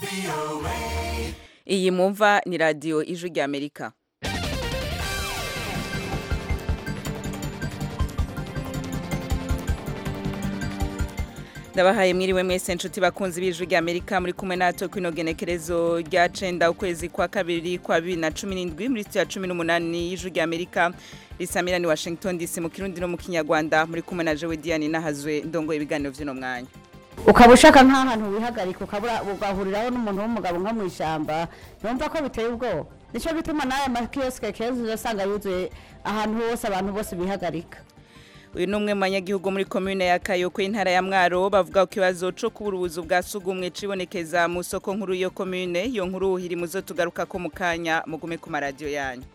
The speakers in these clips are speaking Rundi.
iyi mwumva ni radiyo ijwi ry'amerika ndabahaye mwiriwe mwese nshuti bakunzi b'ijwi ry'amerika muri kumwe natwe kwino genekerezo rya cenda ukwezi kwa kabiri kwa bibiri na cumi n'indwi muri sitiyo ya cumi n'umunani y'ijwi ry'amerika risamira ni washington dc mu kirundi no mu kinyarwanda muri kumwe na jewe diane nahazwe ndongoye ibiganiro vy'uno mwanya ukaba ushaka nk'ahantu wihagarika ukabura ugahuriraho n'umuntu w'umugabo nko mu ishyamba yumva ko biteye ubwoba nicyo bituma n'aya makiyosike keza uzasanga yuzuye ahantu hose abantu bose bihagarika uyu ni umwe mu banyagihugu muri komine ya kayoko intara ya mwaro bavuga ku kibazo co kubura ubuzu bwa sugumwe cibonekeza mu soko nkuru yo komine iyo nkuru iri muzo tugaruka ko mu kanya mugume ku maradiyo yanyu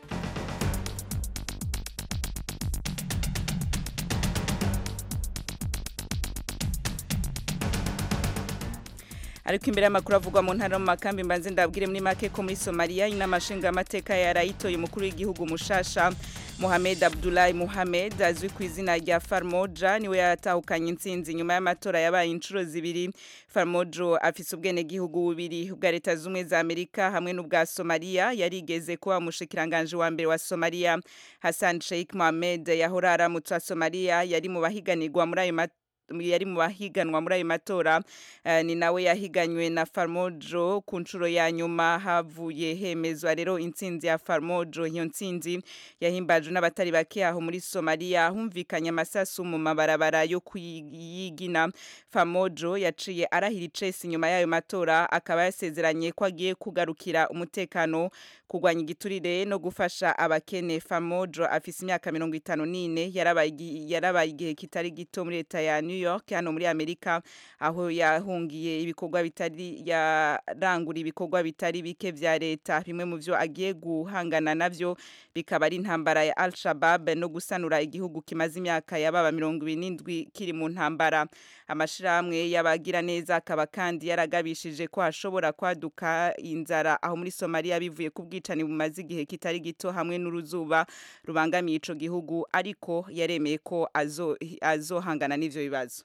ariko imbere y'amakuru avugwa mu ntara mu makambi mbanze ndabwire muri make ko muri Somalia inama nshingamateka yarayitoye umukuru w'igihugu mushasha Mohamed Abdullahi Mohamed azwi ku izina rya Farmoja niwe yatahukanye intsinzi nyuma y'amatora yabaye inshuro zibiri Farmojo afise ubwene gihugu bubiri bwa leta zumwe za Amerika hamwe n'ubwa Somalia yarigeze kuba umushikiranganje wa mbere wa Somalia Hassan Sheikh Mohamed yahora aramutse wa Somalia yari mu bahiganirwa muri ayo matora yari mu bahiganwa muri ayo matora ni nawe yahiganywe na Farmojo ku nshuro ya nyuma havuye hemezwa rero intsinzi ya Farmojo iyo ntsinzi yahimbajwe n'abatari bake aho muri Somalia humvikanye amasasu mu mabarabara yo kuyigina Farmojo yaciye arahira icesi nyuma y'ayo matora akaba yasezeranye ko agiye kugarukira umutekano kurwanya igiturire no gufasha abakene Farmojo afise imyaka mirongo itanu n'ine yarabaye igihe kitari gito muri leta ya New York hano muri Amerika aho yahungiye ibikorwa bitari yarangura ibikorwa bitari bike vya leta bimwe mu vyo agiye guhangana navyo bikaba ari intambara ya Al-Shabaab no gusanura igihugu kimaze imyaka yababa mirongo irindwi kiri mu ntambara amashirahamwe y'abagira neza akaba kandi yaragabishije ko hashobora kwaduka inzara aho muri Somalia bivuye ku bwicani bumaze igihe kitari gito hamwe n'uruzuba rubangamiye ico gihugu ariko yaremeye ko azo azohangana n'ivyo bibazo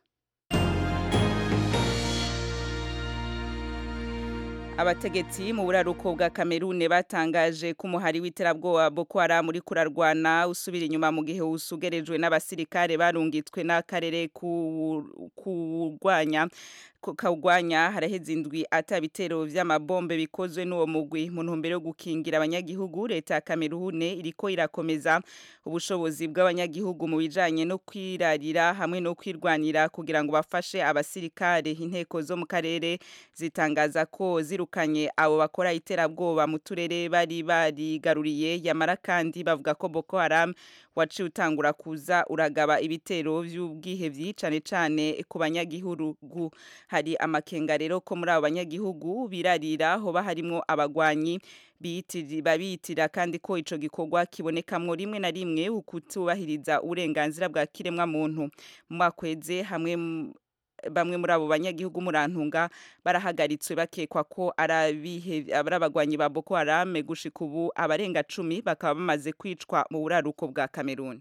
abategetsi mu buraruko bwa Kamerune batangaje ko umuhari w'iterabwoba Boko Haram uri kurarwana usubira inyuma mu gihe usugerejwe n'abasirikare barungitswe n'akarere kurwanya kawugwanya haraheze indwi atabitero vy'amabombe bikozwe n'uwo mugwi mu ntumbero yo gukingira abanyagihugu leta ya Kamerune iriko irakomeza ubushobozi bw'abanyagihugu mu bijanye no kwirarira hamwe no kwirwanira kugira ngo bafashe abasirikare inteko zo mu karere zitangaza ko zirukanye abo bakora iterabwoba mu turere bari barigaruriye yamara kandi bavuga ko Boko Haram waciye utangura kuza uragaba ibitero vy'ubwihevyi cane cane ku banyagihugu hari amakenga rero ko muri abo banyagihugu birarira hoba harimwo abagwanyi babitira kandi ko ico gikorwa kibonekamwo rimwe na rimwe ukutubahiriza uburenganzira bwa kiremwa muntu mu makweze hamwe bamwe muri abo banyagihugu murantunga barahagaritswe bakekwa ko ari abagwanyi ba Boko Haram gushika ubu abarenga cumi bakaba bamaze kwicwa mu buraruko bwa Cameroon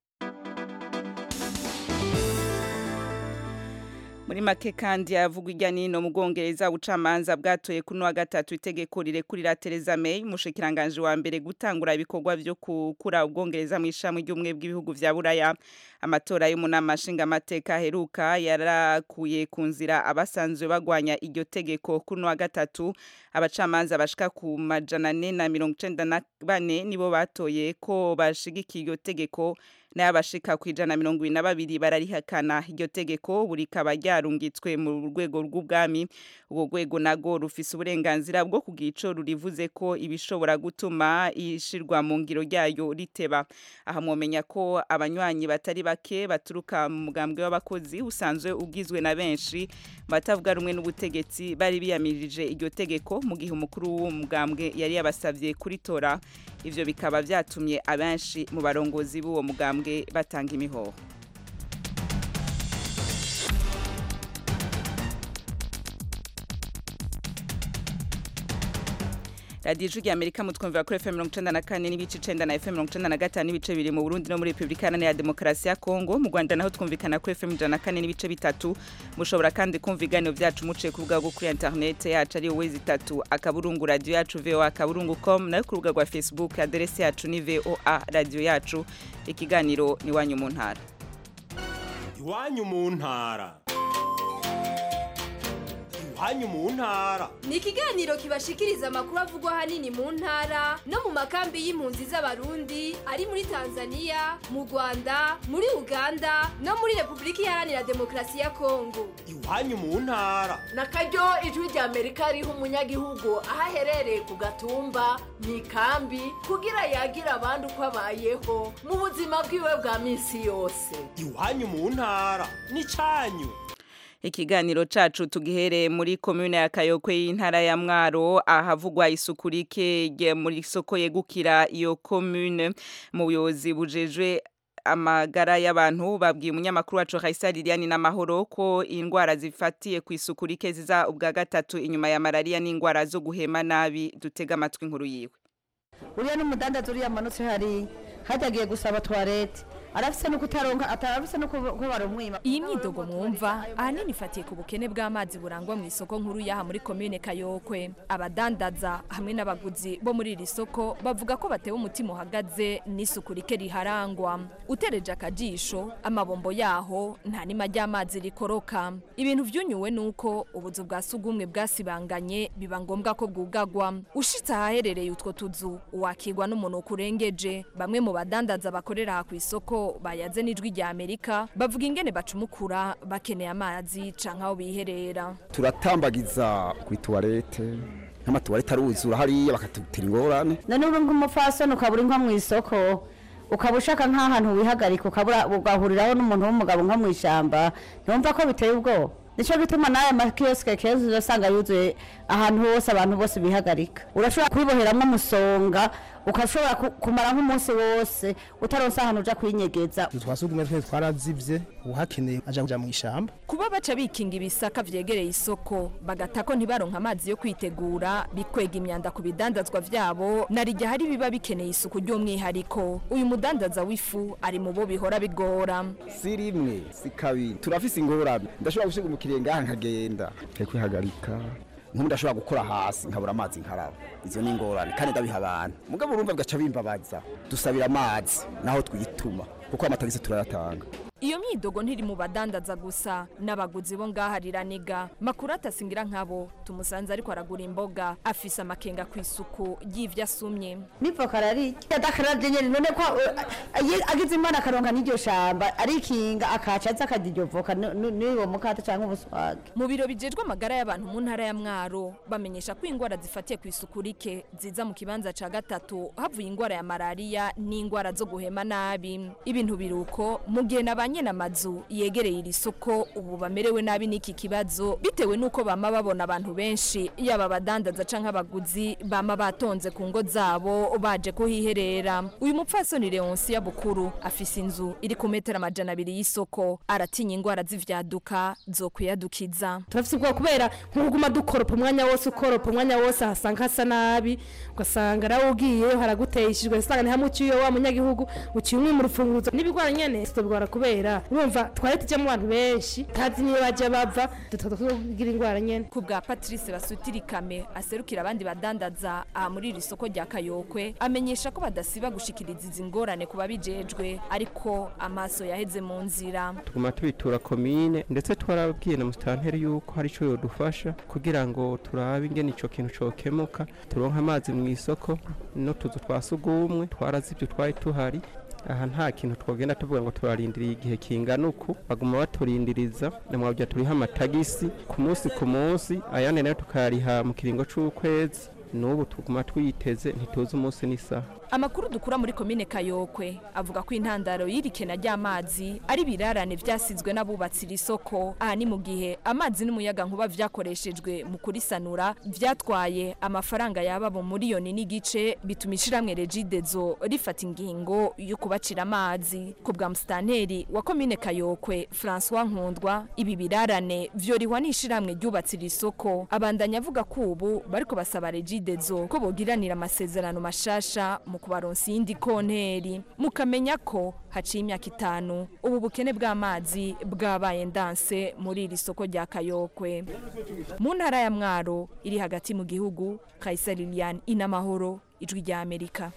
muri make kandi yavugwa ijya nino mu bwongereza ubucamanza bwatoye kuno wa gatatu itegeko rirekurira Theresa May umushikiranganje wa mbere gutangura ibikorwa vyo kukura ubwongereza mu ishami ry'umwe bw'ibihugu vya Buraya amatora y'umunama nshingamateka aheruka yarakuye ku nzira abasanzwe bagwanya iryo tegeko kuno wa gatatu abacamanza bashika ku majana ane na mirongo icenda na bane nibo batoye ko bashigikiye iryo tegeko n'abashika ku ijana mirongo ibiri na babiri bararihakana iryo tegeko buri kaba ryarungitswe mu rwego rw'ubwami ubwo rwego nago rufise uburenganzira bwo kugira ico rurivuze ko ibishobora gutuma ishirwa mu ngiro ryayo riteba aha mwomenya ko abanywanyi batari bake baturuka mu mugambwe w'abakozi usanzwe ugizwe na benshi batavuga rumwe n'ubutegetsi bari biyamirije iryo tegeko mu gihe umukuru w'uwo mugambwe yari yabasavye kuritora ivyo bikaba vyatumye abenshi mu barongozi b'uwo mugambwe batanga imihoho radiyo ijwi rya amerika mutwumvira kuri fm mirongo icenda na kane n'ibice icenda na fm mirongo icenda na gatanu n'ibice bibiri mu burundi no muri repubulika iharanira demokarasi ya kongo mu rwanda naho twumvikana kuri fm ijana na kane n'ibice bitatu mushobora kandi kumva ibiganiro byacu muciye ku rubuga rwo kuri interinete yacu ari wowe zitatu akaburungu radiyo yacu voa akaburungu com nayo ku rubuga rwa facebook aderesi yacu ni voa radiyo yacu ikiganiro ni iwanyu mu ntara iwanyu mu ntara iwanyu mu ntara ni ikiganiro kibashikiriza amakuru avugwa ahanini mu ntara no mu makambi y'impunzi z'abarundi ari muri tanzania mu rwanda muri uganda no muri repubulika iharanira demokarasi ya kongo iwanyu mu ntara na karyo ijwi rya amerika riha umunyagihugu aho aherereye ku gatumba mu ikambi kugira yagira abandi uko abayeho mu buzima bwiwe bwa minsi yose iwanyu mu ntara n'icyanyu ikiganiro cacu tugihereye muri komune ya kayokwe y'intara ya mwaro ahavugwa isuku rike muri soko yegukira iyo komune mu buyobozi bujejwe amagara y'abantu babwiye umunyamakuru wacu Raisa Liliane n'amahoro ko indwara zifatiye ku isuku rike ziza ubwa gatatu inyuma ya malaria n'indwara zo guhema nabi dutega amatwi inkuru yiwe uriya n'umudandaza uriya amanutse hari hatagiye gusaba toilette arafise no kutaronka atarafise no ko barumwima iyi myidogo mwumva ahanini ifatiye ku bukene bw'amazi burangwa mu isoko nkuru yaha muri komine kayokwe abadandaza hamwe n'abaguzi bo muri iri soko bavuga ko batewe umutima uhagaze n'isuku rike riharangwa utereje akajisho amabombo yaho nta nima ry'amazi rikoroka ibintu vyunyuwe nuko ubuzu bwa sugumwe bwasibanganye biba ngombwa ko bwugagwa ushitse ahaherereye utwo tuzu wakigwa n'umunuko urengeje bamwe mu badandaza bakorera aha ku isoko bayaze n'ijwi rya amerika bavuga ingene bacumukura bakeneye amazi canke aho biherera turatambagiza kuri tuwarete nk'amatuwarete aruzura hariya bakatutira ingorane none uri nk'umupfasoni ukabura inka mu isoko ukaba ushaka nk'ahantu wihagarika ukabura ugahuriraho n'umuntu w'umugabo nko mu ishyamba ntiwumva ko biteye ubwoba nicyo gituma n'aya makiyosike kenshi urasanga yuzuye ahantu hose abantu bose bihagarika urashobora kubiboheramo umusonga ukashobora kumara nk'umunsi wose utaronse ahantu uja kwinyegeza twasugumwe twe twarazivye uhakeneye aja kuja mu ishamba kuba baca bikinga ibisaka vyegereye isoko bagata ko ntibaronka amazi yo kwitegura bikwega imyanda ku bidandazwa vyabo narijya hari biba bikeneye isuku ry'umwihariko uyu mudandaza w'ifu ari mu bo bihora bigora si rimwe si kabiri turafise ingorane ndashobora gusiga umukiriya ngaha nkagenda kwihagarika nk'ubu ndashobora gukora hasi nkabura amazi nkaraba izo ni ingorane kandi ndabiha abantu mugabo urumva bigaca bimbabaza dusabira amazi naho twituma kuko amatagisi turayatanga iyo myidogo ntiri mu badandaza gusa n'abaguzi bo ngaha riraniga makuru atasingira nkabo tumusanze ariko aragura imboga afise amakenga ku isuku y'ivyo asumye n'ivoka ararya adakarabye nyene none ko agize imana akaronka n'iryo shamba arikinga akaca aza akarya iryo voka n'uwo mukate canke ubuswage mu biro bijejwe amagara y'abantu mu ntara ya mwaro bamenyesha ko ingwara zifatiye ku isuku rike ziza mu kibanza ca gatatu havuye ingwara ya malariya n'ingwara zo guhema nabi ibintu biruko mu gihe n'abanye amazu yegereye iri soko ubu bamerewe nabi n'iki kibazo bitewe n'uko bama babona abantu benshi yaba abadandaza canke abaguzi bama batonze ku ngo zabo baje kuhiherera uyu mupfasoni leonsi ya bukuru afise inzu iri ku metero amajana abiri y'isoko aratinya ingwara z'ivyaduka zokwiyadukiza turafise ubwoba kubera nk'uguma dukoropa umwanya wose ukoropa umwanya wose ahasanga hasa nabi ugasanga nawe ugiyeyo haraguteyishijwe usanga ni hamwe uciye wa munyagihugu uciye umwe mu rufunguzo n'ibigwara nyene tubigwara kubera urumva twari tujyamo abantu benshi tazi niyo bajya bava tugira indwara nyene ku bwa patrice basutirikame aserukira abandi badandaza aha muri iri soko rya kayokwe amenyesha ko badasiba gushikiriza izi ngorane ku babijejwe ariko amaso yaheze mu nzira tuguma tubitura komine ndetse twarabwiye na musitanteri yuko hari icyo yodufasha kugira ngo turabe ingene ico kintu cokemuka turonke amazi mu isoko n'utuzu twa sugumwe twarazivyo twari tuhari aha nta kintu twogenda tuvuga ngo turarindiriye igihe kingana uku baguma baturindiriza namwabya turiha amatagisi ku munsi ku munsi ayandi nayo tukayariha mu kiringo c'ukwezi n'ubu tuguma twiteze ntituzi umunsi n'isaha amakuru dukura muri komine kayokwe avuga ko intandaro y'irikena ry'amazi ari ibirarane vyasizwe n'abubatsi iri soko aha ni mu gihe amazi n'umuyaga nkuba vyakoreshejwe mu kurisanura vyatwaye amafaranga yaba mu miliyoni n'igice bituma ishiramwe regidezo rifata ingingo yo kubacira amazi ku bwa musitanteri wa komine kayokwe francois nkundwa ibi birarane vyorihwa n'ishiramwe ryubatse iri soko abandanya avuga ko ubu bariko basaba regidezo ko bogiranira amasezerano mashasha mu kubaronsa iyindi konteri mukamenya ko haciye imyaka itanu ubu bukene bw'amazi bwabaye ndanse muri iri soko rya kayokwe mu ntara ya mwaro iri hagati mu gihugu kayisa liliane inamahoro ijwi rya amerika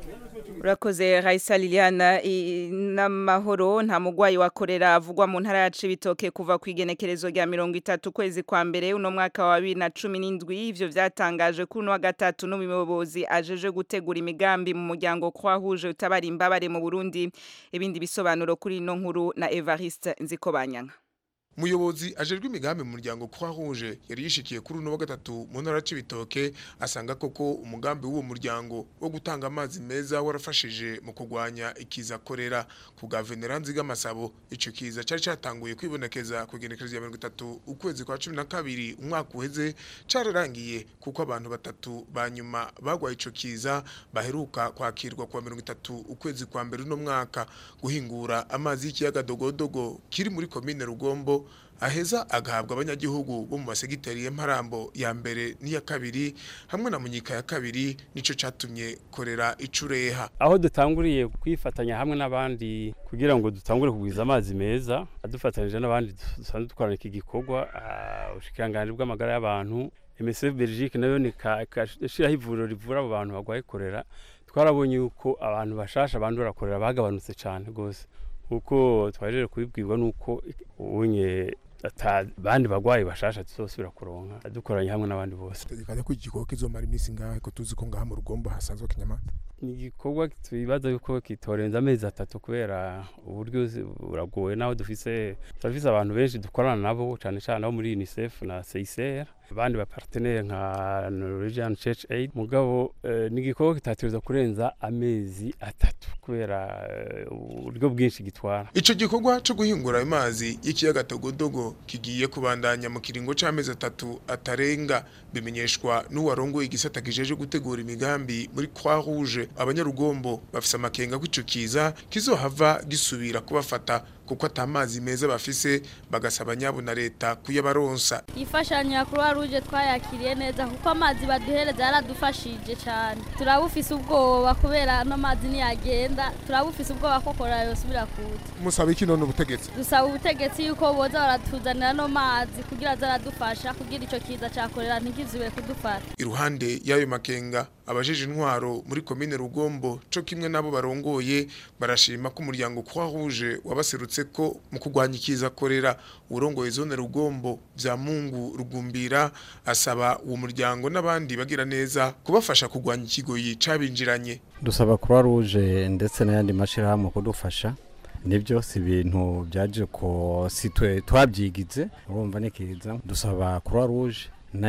urakoze Raisa Liliana i- n'amahoro nta mugwayi wa korera avugwa mu ntara ya Cibitoke kuva ku igenekerezo rya mirongo itatu kwezi kwa mbere uno mwaka wa bibiri na cumi n'indwi ivyo vyatangaje kuri uno wa gatatu n'umuyobozi ajeje gutegura imigambi mu muryango Croix Rouge utabara imbabare mu Burundi ibindi bisobanuro kuri ino nkuru na Evariste Nzikobanyanga Muyobozi ajejwe imigambi mu muryango Croix Rouge yari yishikiye kuri uno wa gatatu mu ntara c'ibitoke asanga koko umugambi w'uwo muryango wo gutanga amazi meza warafashije mu kugwanya ikiza korera ku guverneur Nziga Masabo ico kiza cari catanguye kwibonekeza ku genekerezo ya 30 ukwezi kwa 12 umwaka uheze cararangiye kuko abantu batatu banyuma bagwaye ico kiza baheruka kwakirwa kwa 30 ukwezi kwa mbere uno mwaka guhingura amazi y'ikiyaga dogodogo kiri muri komine Rugombo aheza agahabwa abanyagihugu bo mu masegiteri y'Imparambo ya mbere n'iya kabiri hamwe na Munyika ya kabiri nico catumye korera icureha aho dutanguriye kwifatanya hamwe n'abandi kugira ngo dutangure kugwiza amazi meza dufatanyije n'abandi dusanzwe dukorana iki gikorwa ah, ubushikiranganji bw'amagara y'abantu MSF Belgique nayo nikashiraho ivuriro rivura abo bantu bagwaye korera twarabonye yuko abantu bashasha bandura korera bagabanutse cyane rwose kuko twajeje kubibwirwa nuko ubunye ata bandi bagwayi bashasha tuzosubira kuronka dukoranye hamwe n'abandi bose tegekanya ko igikorwa kizomara iminsi ngahe ko tuzi ko ngaha mu rugombo hasanzwe kinyamata ni igikorwa twibaza yuko kitorenza amezi atatu kubera uburyo zi- buragoye naho dufise turafise abantu benshi dukorana nabo cyane cyane abo muri UNICEF na CICR abandi bapartenere nka Norwegian Church Aid mugabo eh, ni igikorwa kitategerezwa kurenza amezi atatu kubera eh, uburyo bwinshi gitwara Ico gikorwa cyo guhingura amazi y'ikiyaga Togodogo kigiye kubandanya mu kiringo c'amezi atatu atarenga bimenyeshwa n'uwarongoye igisata kijeje gutegura imigambi muri Croix Rouge abanyarugombo bafise amakenga ko ico kiza kizohava gisubira kubafata kuko atamazi meza bafise bagasaba nyabo na leta kuyabaronsa imfashanyo ya croix rouge twayakiriye neza kuko amazi baduhereza yaradufashije cyane turabufise ubwoba kubera ano mazi niyagenda turabufise ubwoba ko korora yosubira kuza musaba iki none ubutegetsi dusaba ubutegetsi yuko boza baratuzanira ano mazi kugira zaradufasha kugira ico kiza ca korera ntikizube kudufata iruhande y'ayo makenga abajeje intwaro muri komine Rugombo co kimwe nabo barongoye barashima ko umuryango Croix Rouge wabaserutse ko mu kugwanya ikiza korera urongoye zone Rugombo vya Mungu Rugumbira asaba uwo muryango n'abandi bagira neza kubafasha kugwanya ikigoyi cabinjiranye dusaba croix rouge ndetse n'ayandi mashyirahamwe kudufasha nibyo si ibintu byaje ko si twe twabyigize urumva ni kiza dusaba croix rouge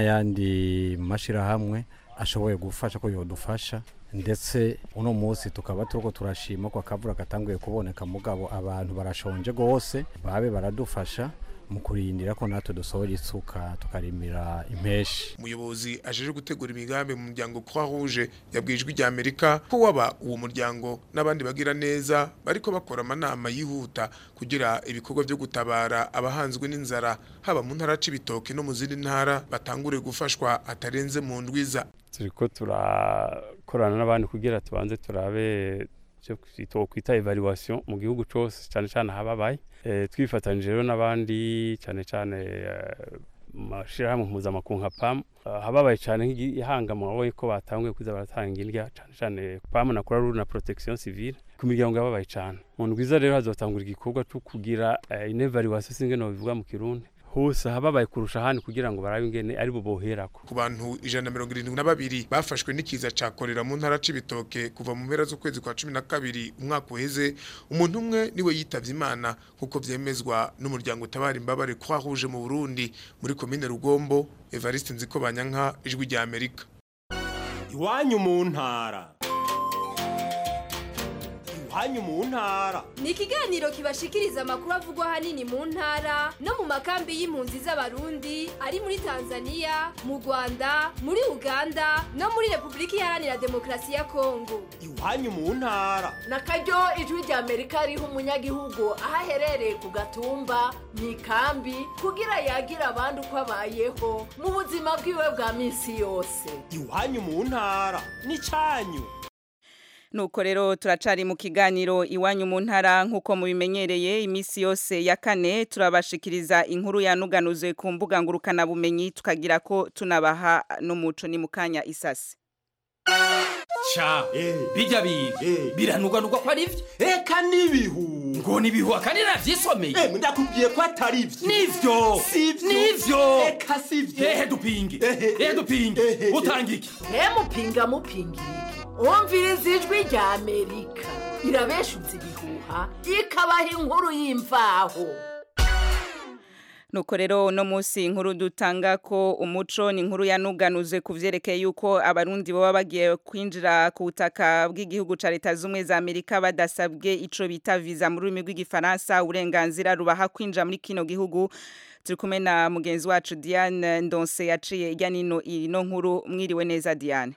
n'ayandi mashyirahamwe ashoboye gufasha ko yodufasha ndetse uno munsi tukaba turiko turashima ko akavura katanguye kuboneka mugabo abantu barashonje gose babe baradufasha mu kurindira ko natwe dusohora isuka tukarimira impeshi umuyobozi ajeje gutegura imigambi mu muryango Croix Rouge yabwijwe rya Amerika ko waba uwo muryango n'abandi bagira neza bariko bakora amanama yihuta kugira ibikorwa byo gutabara abahanzwe n'inzara haba mu ntara c'ibitoke no mu zindi ntara batangure gufashwa atarenze mu ndwiza turiko turakorana n'abandi kugira tubanze turabe icyo kwita evaluation mu gihugu cyose cyane cyane ahababaye Eh, twifatanyije rero n'abandi cyane cyane eh, mu mashyirahamwe mpuzamakungu nka PAM Ah, ahababaye cyane nk'ihanga mwaboye ko batanguye kuza baratanga indya cyane cyane PAM na Croix Rouge na Protection Civile ku miryango yababaye cyane mu ndwiza rero hazotangura igikorwa cyo kugira eh, une evaluation singe no bivuga mu kirundi hose ahababaye kurusha ahandi kugira ngo barabe ingene ari bo boherako ku bantu ijana na mirongo irindwi na babiri bafashwe n'ikiza ca korera mu ntara c'ibitoke kuva mu mpera z'ukwezi kwa cumi na kabiri umwaka uheze umuntu umwe niwe yitavye imana nk'uko vyemezwa n'umuryango utabara imbabare Croix Rouge mu Burundi muri komine Rugombo Evariste Nzikobanyanka ijwi rya Amerika iwanyu mu ntara iwanyu mu ntara ni ikiganiro kibashikiriza amakuru avugwa ahanini mu ntara no mu makambi y'impunzi z'abarundi ari muri tanzania mu rwanda muri uganda no muri repubulika iharanira demokarasi ya kongo iwanyu mu ntara na karyo ijwi rya amerika riha umunyagihugu aho aherereye ku gatumba mu ikambi kugira yagira abandi uko abayeho mu buzima bwiwe bwa minsi yose iwanyu mu ntara n'icyanyu nuko rero turacari mu kiganiro iwanyu mu ntara nk'uko mubimenyereye iminsi yose ya kane turabashikiriza inkuru yanuganuzwe ku mbuga ngurukanabumenyi tukagira ko tunabaha n'umuco ni mu kanya isasi ca bijya biga biranuganurwa ko ari byo eka n'ibihu ngo ni ibihu akandi navyisomeye ndakubwiye ko atari byo nivyo Sivyo. nivyo eka sivyo ehe dupinge ehe dupinge utanga iki mupinga mupinga iki wumviriza ijwi rya amerika irabeshuza ibihuha ikabaha inkuru y'imvaho nuko rero uno munsi inkuru dutanga ko umuco ni inkuru yanuganuzwe ku vyerekeye yuko abarundi baba bagiye kwinjira ku butaka bw'igihugu ca leta z'ubumwe za amerika badasabwe ico bita visa mu rurimi rw'igifaransa uburenganzira rubaha kwinjira muri kino gihugu turi kumwe na mugenzi wacu diane ndonse yaciye irya nino ino nkuru mwiriwe neza diane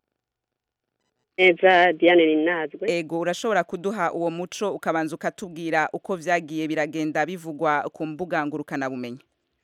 neza diane ninazwe ego urashobora kuduha uwo muco ukabanza ukatubwira uko vyagiye biragenda bivugwa ku mbuga ngurukanabumenyi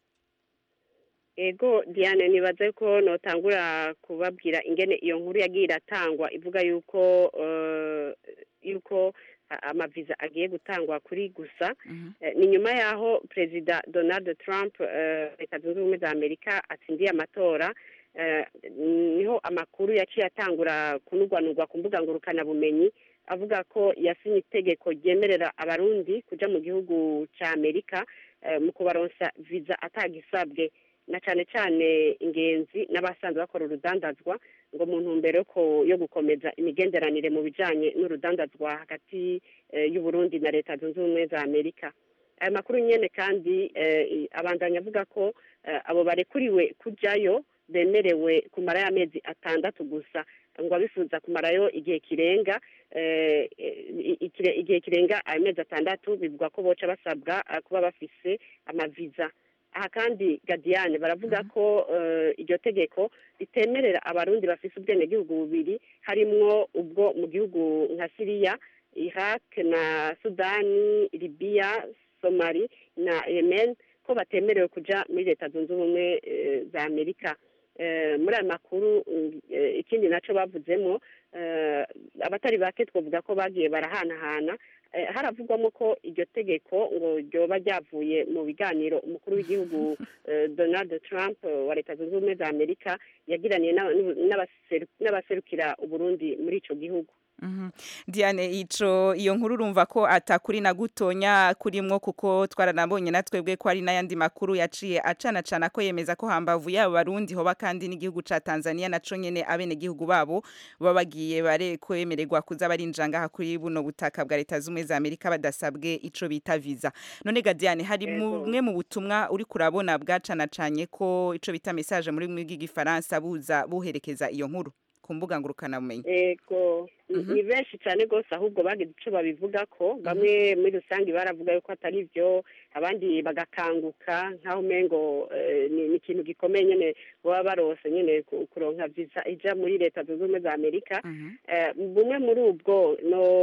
ego diane nibaze ko notangura kubabwira ingene iyo nkuru yagiye iratangwa ivuga yuko eh, yuko a- amaviza agiye gutangwa kuri gusa Eh, ni nyuma yaho perezida donald trump eh, leta zunze ubumwe za amerika atsindiye amatora eh, niho amakuru yaciye atangura kunugwanurwa ku mbuga ngurukanabumenyi avuga ko yasinye itegeko ryemerera abarundi kuja mu gihugu ca amerika eh, mu kubaronsa viza atagisabwe na cane cane ingenzi n'abasanzwe bakora urudandazwa ngo mu ntumbero yo ko- yo gukomeza imigenderanire mu bijanye n'urudandazwa hagati eh, y'uburundi na leta zunze ubumwe za amerika ayo makuru nyene kandi eh, i- abandanya avuga ko eh, abo barekuriwe kujayo bemerewe kumara y'amezi atandatu gusa ngo abifuza kumarayo igihe kirenga eh, i- ikire- igihe kirenga ayo mezi atandatu bivugwa ko boca basabwa eh, kuba bafise amaviza aha kandi gadiyane baravuga ko eh, iryo tegeko ritemerera abarundi bafise ubwenegihugu bubiri harimwo ubwo mu gihugu nka siriya iraq na sudani libiya somali na yemen ko batemerewe kuja muri leta zunze ubumwe eh, za amerika Eh, muri ayo makuru mm, eh, ikindi naco bavuzemo eh, abatari bake twavuga ko bagiye barahanahana Eh, haravugwamo ko iryo tegeko ngo ryoba ryavuye mu biganiro umukuru w'igihugu eh, donald trump eh, wa leta zunze ubumwe za amerika yagiraniye n'aba- n'abaseru- n'abaserukira uburundi muri ico gihugu Mhm. Diane ico iyo nkuru urumva ko atakuri na gutonya kurimwo kuko twaranabonye natwebwe ko ari n'ayandi makuru yaciye acana cana ko yemeza ko hambavu yabo barundi hoba kandi n'igihugu ca Tanzania naco nyene abene gihugu babo baba bagiye bare kwemererwa kuza barinjira ngaha kuri buno butaka bwa leta z'umwe za Amerika badasabwe ico bita visa none ga Diane hari mumwe mu butumwa uri kurabona bwacana canye ko ico bita message muri mwe bw'igifaransa buza buherekeza iyo nkuru ku mbuga ngurukana bumenyi ego ni benshi cyane rwose ahubwo bagize icyo babivuga ko bamwe muri rusange baravuga yuko atari byo abandi bagakanguka nk'aho umengo eh, ni ni ikintu gikomeye nyine baba barose nyine ku- kuronka visa ija muri leta zunze ubumwe za amerika Eh, bumwe muri ubwo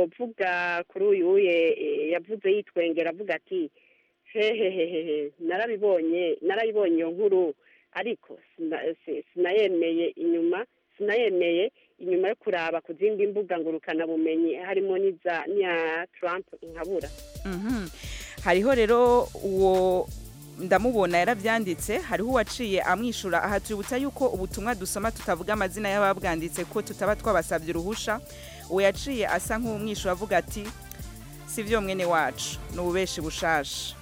novuga kuri uyu uye eh, yavuze yitwengera avuga ati hehehehehe narabibonye narayibonye iyo nkuru ariko sina- si- sinayemeye inyuma sinayemeye inyuma yo kuraba ku zindi mbuga ngurukanabumenyi harimo n'iza n'iya trump nkabura Mhm. hariho rero uwo ndamubona yarabyanditse hariho uwaciye amwishura aha tuributsa yuko ubutumwa dusoma tutavuga amazina y'ababwanditse ko tutaba twabasabye uruhusha uwo yaciye asa nk'umwishura avuga ati si byo mwene wacu ni ububeshi bushasha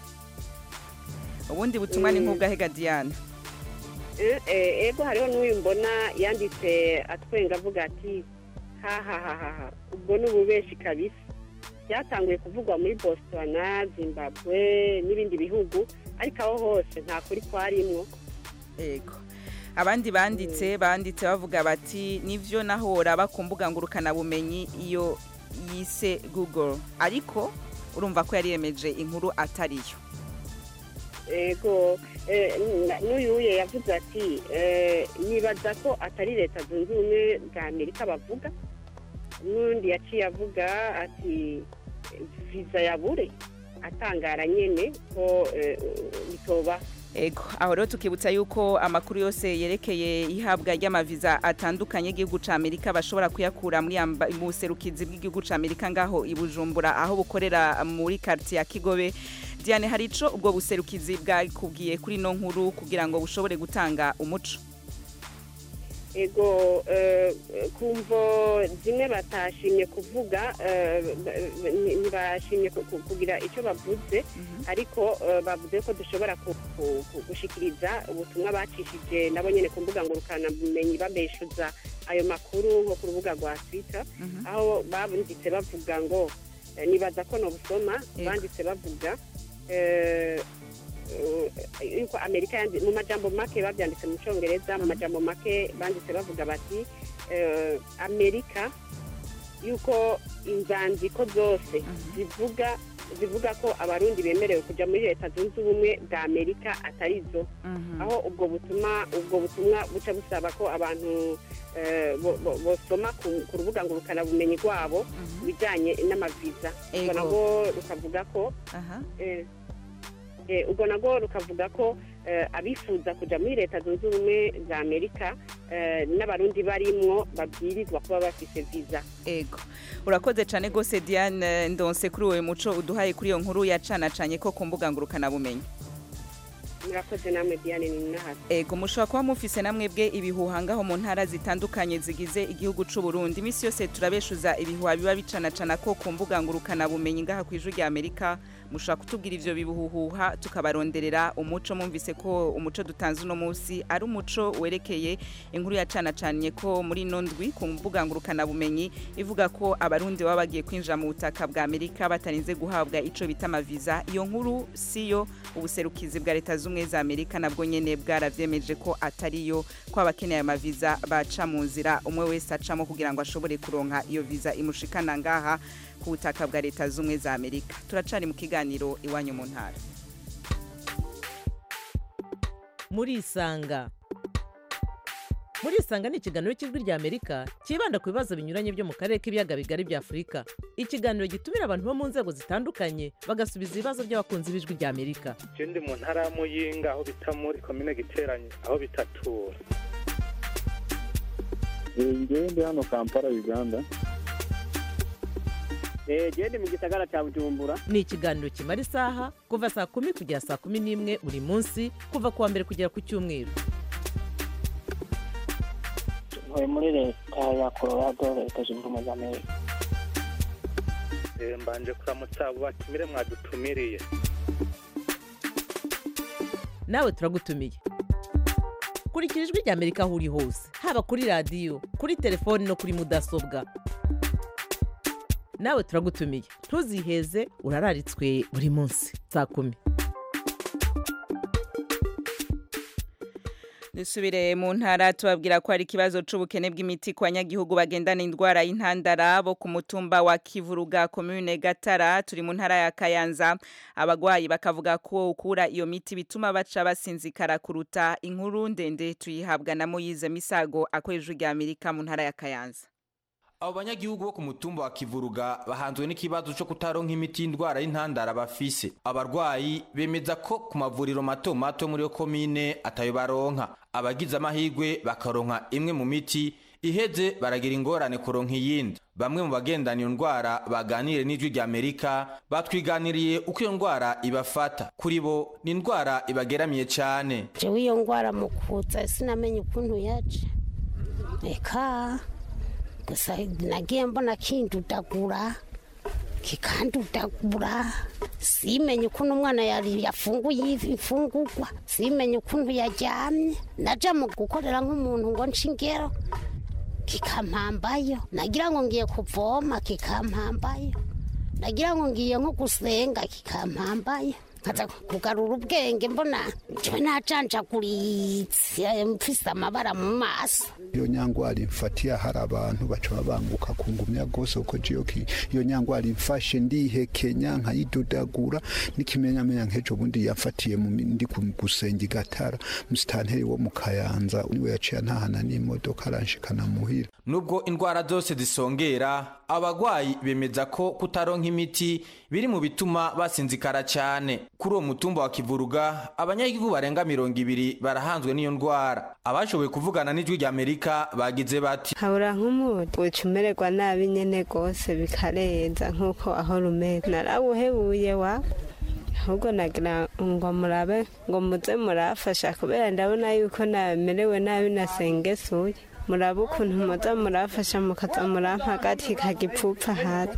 ubundi butumwa ni Mm. nk'ubwahega diane Eh, eh, ego hariho n'uyu mbona yanditse atwenga avuga ati hahahaha ubwo ni ububeshi kabisa byatanguye kuvugwa muri botswana zimbabwe n'ibindi bihugu ariko aho hose nta kuri kwarimwo ego abandi banditse banditse bavuga bati nivyo naho uraba ku mbuga ngurukanabumenyi iyo yise google ariko urumva ko yari yemeje inkuru atariyo ego eh, n- n'uyuye yavuze ati eh, nibaza ko atari leta zunze ubumwe bwa amerika bavuga n'undi yaciye avuga ati viza yabure atangara nyene ko eh, bitoba Ego, aho rero tukibutsa yuko amakuru yose yerekeye ihabwa ry'amaviza atandukanye y'igihugu ca Amerika bashobora kuyakura muri amba- mu serukizi bw'igihugu ca Amerika ngaho i Bujumbura aho bukorera muri quartier ya Kigobe. Diane hari ico ubwo buserukizi bwakubwiye kuri no nkuru kugira ngo bushobore gutanga umuco. ego eh, kumvo zimwe batashimye kuvuga eh, ba- ba- ni- ntibashimye ku- ku- kugira icyo bavuze ariko eh, bavuze ko dushobora ku- ku- ku- gushikiriza ubutumwa bacishije nabo nyene ku mbuga ngurukanabumenyi babeshuza ayo makuru nko ku rubuga rwa twitter aho banditse bavuga ngo eh, nibaza ko nobusoma banditse bavuga eh, eh, yuko amerika yandi- mu majambo make babyanditse mu cyongereza mu majambo make banditse bavuga bati eh, amerika yuko inzandiko zose zivuga zivuga ko abarundi bemerewe kujya muri leta zunze ubumwe bwa amerika atari zo aho ubwo butumwa ubwo butumwa buca busaba ko abantu eh, bo- bo- bosoma ku ku rubuga ngurukanabumenyi rwabo ibijyanye n'amaviza ubwo Ego. nabwo rukavuga ko eh, eh, ubwo nabwo rukavuga ko eh, abifuza kujya muri leta zunze ubumwe za amerika eh, n'abarundi barimwo babwirizwa kuba bafise viza Ego. Urakoze cyane gose Diane Ndonse kuri uwo muco uduhaye kuri iyo nkuru yacanacanye ko ku mbuga ngurukana bumenyi. murakoze namwe diane ni nahasi Ego mushobora kuba mufise namwe bwe ibihuha ngaho mu ntara zitandukanye zigize igihugu c'u Burundi. Imisi yose turabeshuza ibihuha biba bicanacana ko ku mbuga ngurukana bumenyi ngaha ku ijwi rya Amerika. Mushobora kutubwira ivyo bihuhuha tukabaronderera umuco mumvise ko umuco dutanze uno munsi ari umuco werekeye inkuru yacanacanye ko muri ino ndwi ku mbuga ngurukana bumenyi ivuga ko abarundi baba bagiye kwinjira mu butaka bwa Amerika batarinze guhabwa ico bita amaviza. Iyo nkuru siyo ubuserukizi bwa leta z'ubumwe za Amerika nabwo nyene bwaravyemeje ko atariyo ko abakeneye amaviza baca mu nzira umwe wese acamo kugira ngo ashobore kuronka iyo viza imushikana ngaha ku butaka bwa leta z'ubumwe za Amerika turacari mu kiganiro iwanyu mu ntara murisanga murisanga ni ikiganiro cy'ijwi rya amerika cyibanda ku bibazo binyuranye byo mu karere k'ibiyaga bigari bya afurika ikiganiro gitumira abantu bo mu nzego zitandukanye bagasubiza ibibazo by'abakunzi b'ijwi rya amerika je ndi mu ntara ya muyinga aho bita muri komine giteranye aho bitatura ngewe ndi hano kampala uganda genda mu gisagara cya bujumbura ni ikiganiro kimara isaha kuva saa kumi kugera saa kumi n'imwe buri munsi kuva ku wa mbere kugera ku cyumweru ntuye muri leta ya colorado leta zunze ubumwe za amerika Eh, mbanje kuramutsa abo batumire mwadutumiriye nawe turagutumiye kurikira ijwi rya amerika aho uri hose haba kuri radiyo kuri telefoni no kuri mudasobwa nawe turagutumiye ntuziheze urararitswe buri munsi saa kumi dusubire mu ntara tubabwira ko hari ikibazo c'ubukene bw'imiti ku banyagihugu bagendana indwara y'intandara bo ku mutumba wa kivuruga komune gatara turi mu ntara ya kayanza abagwayi bakavuga ko ukura iyo miti bituma baca basinzikara kuruta inkuru ndende tuyihabwa na moyize misago akoresha rya amerika mu ntara ya kayanza abo banyagihugu bo ku mutumba wa kivuruga bahanzwe n'ikibazo cyo kutaronka imiti y'indwara y'intandara bafise abarwayi bemeza ko ku mavuriro mato mato muri yo komine atayo baronka abagize amahirwe bakaronka imwe mu miti iheze baragira ingorane kuronka iyindi bamwe mu bagendana iyo ndwara baganire n'ijwi rya amerika batwiganiriye uko iyo ndwara ibafata kuri bo ni indwara ibageramiye cyane jewe iyo ndwara mu kuza sinamenye ukuntu yaje reka gusa nagiye mbona kindudagura kikandudagura simenye ukuntu umwana yari yafunguye imfungurwa simenye ukuntu yaryamye naja mu gukorera nk'umuntu ngo nce ingero kikampambayo nagira ngo ngiye kuvoma kikampambayo nagira ngo ngiye nko gusenga kikampambayo nkaza kugarura ubwenge mbona njyewe najanjaguritse mfise amabara mu maso iyo nyangwari mfatiye hari abantu baca babanguka ku ngumya rwose kuko jiyo ki iyo nyangwari mfashe ndihekenya nkayidodagura n'ikimenyamenya nk'ejo bundi yafatiye mu mi- ndi ku- gusenga igatara musitanteri wo mu kayanza niwe yaciye antahana n'imodoka aranshikana muhira nubwo indwara zose zisongera abagwayi bemeza ko kutaronka imiti biri mu bituma basinzikara cyane kuri uwo mutumba wa kivuruga abanyagihugu barenga mirongo ibiri barahanzwe n'iyo ndwara abashoboye kuvugana n'ijwi rya amerika bagize bati habura nk'umuti uca umererwa nabi nyene rwose bikarenza nk'uko aho rumeze narawuhebuye wa ahubwo nagira ngo murabe ngo muze murafasha kubera ndabona yuko namerewe nabi nasengesuye murabe ukuntu muza murafasha mukaza murampa agati kagipfupfa hasi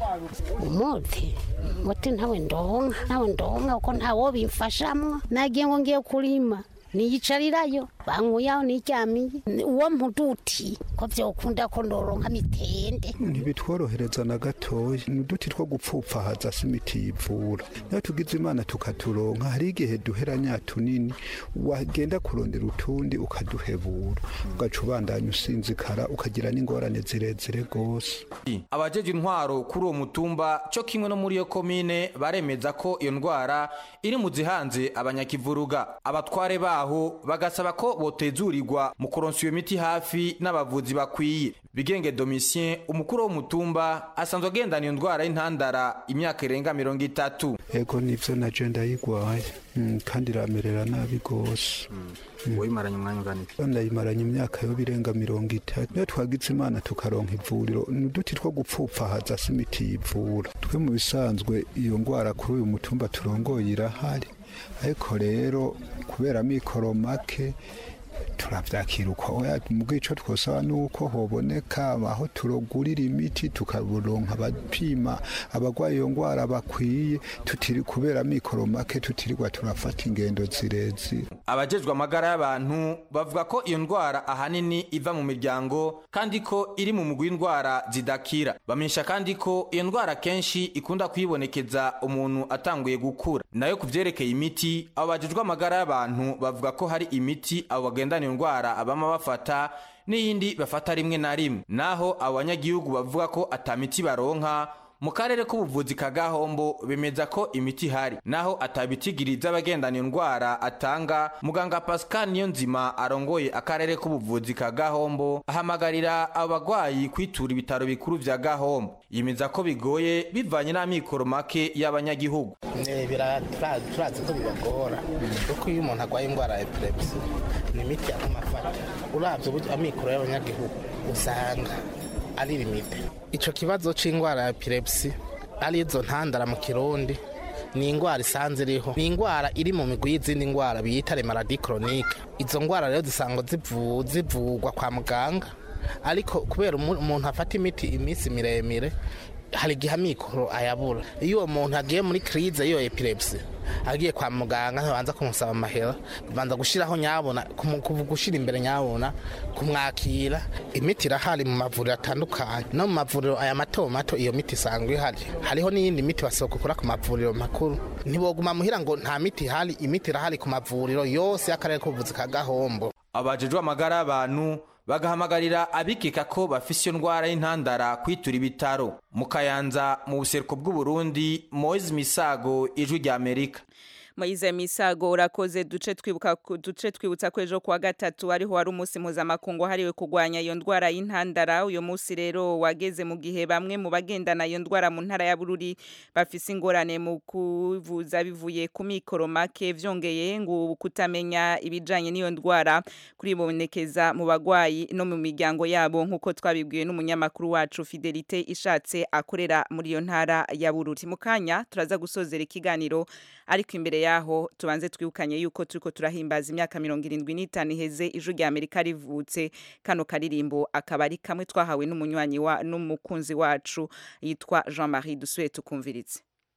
umuti umuti ntawe ndonka ntawe ndonka kuko ntawo bimfashamwo nagiye ngo ngiye kurima niyicarirayo bankuyaho niryamiye uwo mpuduti ko vyokunda ko ndoronka mitende ntibitworohereza na gatoya ni uduti two gupfupfahaza si imiti yivura niyo tugize imana tukaturonka hari igihe duheranya tunini wagenda kurondera utundi ukaduhebura ugaca ubandanya usinzikara ukagira n'ingorane zirezire rwose abajeje intwaro kuri uwo mutumba cyo kimwe no muri iyo komine baremeza ko iyo ndwara iri mu zihanze abanyakivuruga abatware baho bagasaba ko botezurirwa mu kuronsa iyo miti hafi n'abavuzi bakwiye bigenge domitien umukuru w'umutumba asanzwe agendana iyo ndwara y'intandara imyaka irenga mirongo itatu ego nivyo naje ndayigwaye Mm, kandi iramerera nabi rwose wayimaranye umwanya ungana iki ndayimaranye imyaka yo birenga mirongo itatu niyo twagize imana tukaronka ivuriro ni uduti two gupfupfahaza si imiti yivura twe mu bisanzwe iyo ndwara kuri uyu mutumba turongoye irahari ariko rero kubera mikoro make turavyakira uko oya mu bwico twosaba nuko hoboneka aho turogurira imiti tukaburonka abapima abagwaye iyo ngwara bakwiye tutiri kubera mikoro make tutirirwa turafata ingendo zirezire abajejwe amagara y'abantu bavuga ko iyo ndwara ahanini iva mu miryango kandi ko iri mu mugwi w'indwara zidakira bamenyesha kandi ko iyo ndwara kenshi ikunda kwibonekeza umuntu atanguye gukura nayo ku vyerekeye imiti abo bajejwe amagara y'abantu bavuga ko hari imiti abo bagendana iyo ndwara abama bafata n'iyindi bafata rimwe na rimwe naho abo banyagihugu bavuga ko ata miti baronka mu karere k'ubuvuzi ka gahombo bemeza ko imiti ihari naho atabitigiriza abagendana iyo ndwara atanga muganga pascal niyo nzima arongoye akarere k'ubuvuzi ka gahombo ahamagarira abo bagwayi kwitura ibitaro bikuru vya gahombo yemeza ko bigoye bivanye n'amikoro make y'abanyagihugu Eh, bira- tura- turazi ko bibagora kuko iyo umuntu arwaye indwara ya epilepsi ni imiti yaguma afata uravye uburyo amikoro y'abanyagihugu usanga ari limite ico kibazo c'indwara ya epilepsi ari izo ntandara mu kirundi ni indwara isanze iriho ni indwara iri mu migwi y'izindi ndwara biyita remaladi chronique izo ndwara rero zisanga zivu- zivugwa kwa muganga ariko kubera umu- umuntu afata imiti iminsi miremire hari igihe amikoro ayabura iyo uwo muntu agiye muri kirize y'iyo epilepsi agiye kwa muganga ntibanza kumusaba amahera banza gushyiraho nyabona kumu- kuvu- gushyira imbere nyabona kumwakira imiti irahari mu mavuriro atandukanye no mu mavuriro aya mato mato iyo miti isanzwe ihari hariho n'iyindi miti basohoka ukora ku mavuriro makuru ntiboguma muhira ngo nta miti ihari imiti irahari ku mavuriro yose y'akarere k'ubuvuzi ka gahombo abajejwe amagara y'abantu bagahamagarira abikeka ko bafise iyo ndwara y'intandara kwitura ibitaro mu kayanza mu buseruko bw'uburundi moise misago ijwi rya amerika Moize Misago urakoze duce twibuka duce twibutsa ko ejo kuwa gatatu ariho wari umunsi mpuzamakungu hariwe kurwanya iyo ndwara y'intandara uyo munsi rero wageze mu gihe bamwe mu bagendana iyo ndwara mu ntara ya Bururi bafise ingorane mu kuvuza bivuye ku mikoro make vyongeye ngo kutamenya ibijanye n'iyo ndwara kuribonekeza mu bagwayi no mu miryango yabo nkuko twabibwiwe n'umunyamakuru wacu Fidelite ishatse akorera muri iyo ntara ya Bururi mu kanya turaza gusozera ikiganiro ariko imbere yaho tubanze twibukanye yuko turiko turahimbaza imyaka mirongo irindwi n'itanu iheze ijwi rya amerika rivutse kano karirimbo akaba ari kamwe twahawe n'umunywanyi wa n'umukunzi wacu yitwa jean marie dusuye tukumviritse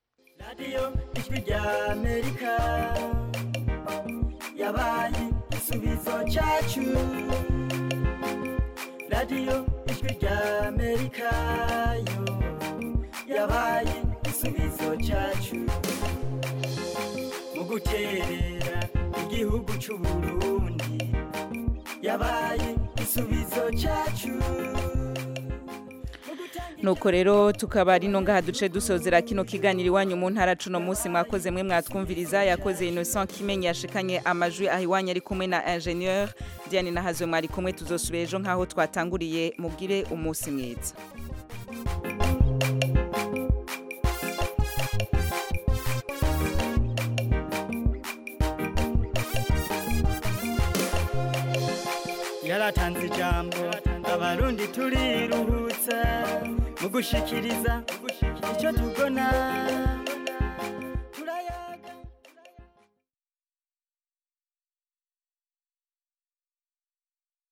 radiyo ijwi rya amerika yabaye igisubizo cyacu radiyo ijwi rya amerika yo yabaye igisubizo cyacu mu guterera igihugu c'u Burundi yabaye igisubizo cyacu nuko rero tukaba ari no ngaha duce dusozera kino kiganiro iwanyu mu ntara cuno munsi mwakoze mwe mwatwumviriza yakoze Innocent Kimenyi yashikanye amajwi aho iwanyu ari kumwe na ingénieur Diane Nahazwe mwari kumwe tuzosubira ejo nkaho twatanguriye mubwire umunsi mwiza yaratanze ijambo abarundi turiruhutsa mu gushikiriza icyo tubona